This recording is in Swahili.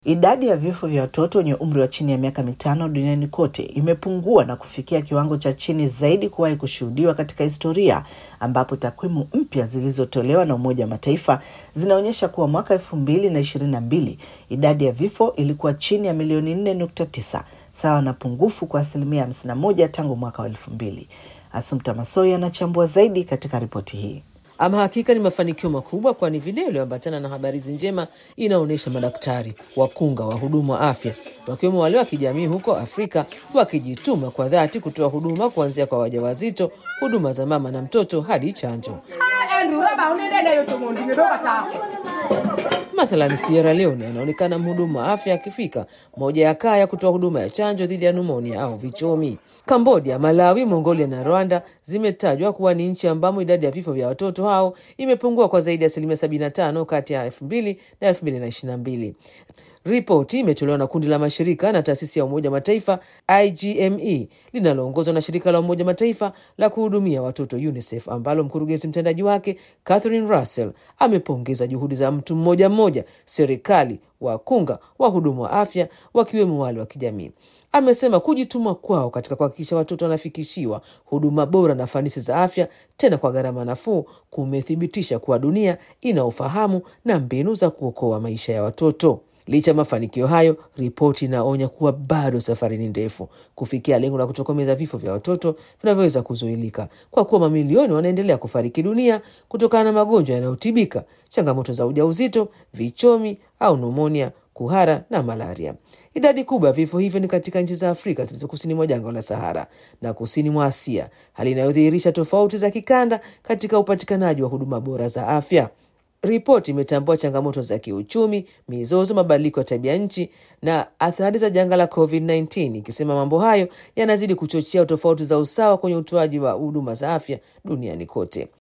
Idadi ya vifo vya watoto wenye umri wa chini ya miaka mitano duniani kote imepungua na kufikia kiwango cha chini zaidi kuwahi kushuhudiwa katika historia, ambapo takwimu mpya zilizotolewa na Umoja wa Mataifa zinaonyesha kuwa mwaka elfu mbili na ishirini na mbili idadi ya vifo ilikuwa chini ya milioni nne nukta tisa sawa na pungufu kwa asilimia hamsini na moja tangu mwaka wa elfu mbili. Asumta Masoi anachambua zaidi katika ripoti hii. Ama hakika ni mafanikio makubwa, kwani video iliyoambatana na habari hizi njema inaonyesha madaktari, wakunga, wahudumu wa afya wakiwemo wale wa kijamii huko Afrika wakijituma kwa dhati kutoa huduma kuanzia kwa wajawazito, huduma za mama na mtoto hadi chanjo. Mathalan, Sierra Leone anaonekana mhudumu wa afya akifika moja ya kaya kutoa huduma ya chanjo dhidi ya numonia au vichomi. Kambodia, Malawi, Mongolia na Rwanda zimetajwa kuwa ni nchi ambamo idadi ya vifo vya watoto hao imepungua kwa zaidi ya asilimia 75 kati ya 2000 na 2022. Ripoti imetolewa na kundi la mashirika na taasisi ya Umoja Mataifa IGME linaloongozwa na shirika la Umoja Mataifa la kuhudumia watoto UNICEF, ambalo mkurugenzi mtendaji wake Catherine Russell amepongeza juhudi za mtu mmoja mmoja, serikali, wakunga, wahudumu wa afya, wakiwemo wale wa kijamii. Amesema kujituma kwao katika kuhakikisha watoto wanafikishiwa huduma bora na fanisi za afya tena kwa gharama nafuu kumethibitisha kuwa dunia ina ufahamu na mbinu za kuokoa maisha ya watoto. Licha ya mafanikio hayo, ripoti inaonya kuwa bado safari ni ndefu kufikia lengo la kutokomeza vifo vya watoto vinavyoweza kuzuilika, kwa kuwa mamilioni wanaendelea kufariki dunia kutokana na magonjwa yanayotibika, changamoto za ujauzito, vichomi au numonia, kuhara na malaria. Idadi kubwa ya vifo hivyo ni katika nchi za Afrika zilizo kusini mwa jangwa la Sahara na kusini mwa Asia, hali inayodhihirisha tofauti za kikanda katika upatikanaji wa huduma bora za afya. Ripoti imetambua changamoto za kiuchumi, mizozo, mabadiliko ya tabia nchi na athari za janga la COVID-19, ikisema mambo hayo yanazidi kuchochea tofauti za usawa kwenye utoaji wa huduma za afya duniani kote.